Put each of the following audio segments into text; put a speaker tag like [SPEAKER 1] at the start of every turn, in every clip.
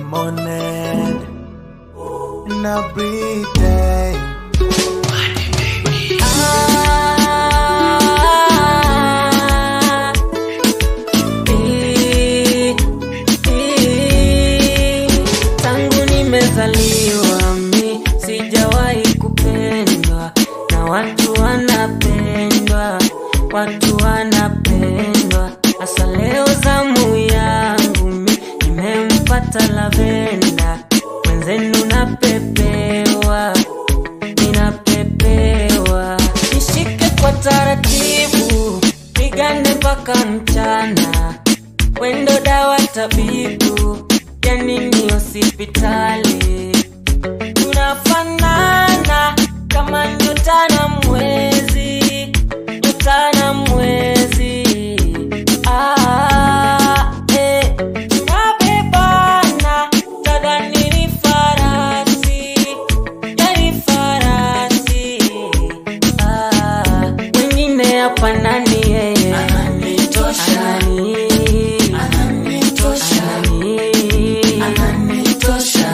[SPEAKER 1] morning and every day.
[SPEAKER 2] Ah, eh, eh, tangu nimezaliwa mi sijawahi kupendwa na watu wanapendwa watu wanapendwa hasa leo zamu yangu mi nimempata lavenda mwenzenu napepewa ninapepewa nishike kwa taratibu pigane mpaka mchana wendo dawa tabibu ya nini hospitali tunafanana kama nyota na mwezi nyota na mwezi ah, eh, tunabebana tadhani ni farasi yani farasi ah, wengine hapa nani yeye
[SPEAKER 1] Ananitosha.
[SPEAKER 2] Anani-
[SPEAKER 1] Ananitosha.
[SPEAKER 2] Anani-
[SPEAKER 1] Ananitosha.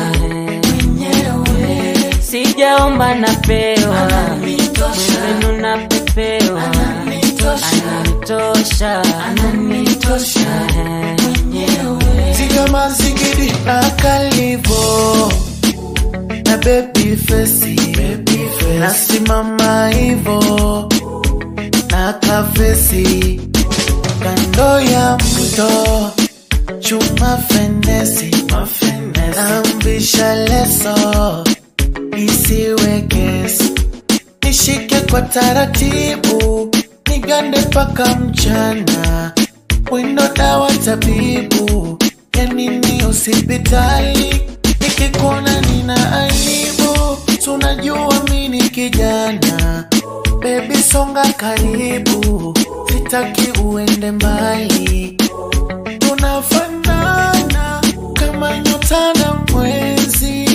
[SPEAKER 2] Eh, sijaomba napewa
[SPEAKER 1] Ananitosha.
[SPEAKER 2] mwenzenu napepewa
[SPEAKER 1] Ananitosha.
[SPEAKER 2] ananitosha
[SPEAKER 1] Ananitosha.
[SPEAKER 2] Eh,
[SPEAKER 1] Sigama zigidi akalivo na baby face nasimama hivo na kafesi kando ya mto chuma fenesi nambisha leso isiwe kesi nishike kwa taratibu nigande mpaka mchana wino dawa tabibu ya nini hospitali nikikuona nina aibu tunajua mini kijana bebi songa karibu sitaki uende mbali tunafanana kama nyota na mwezi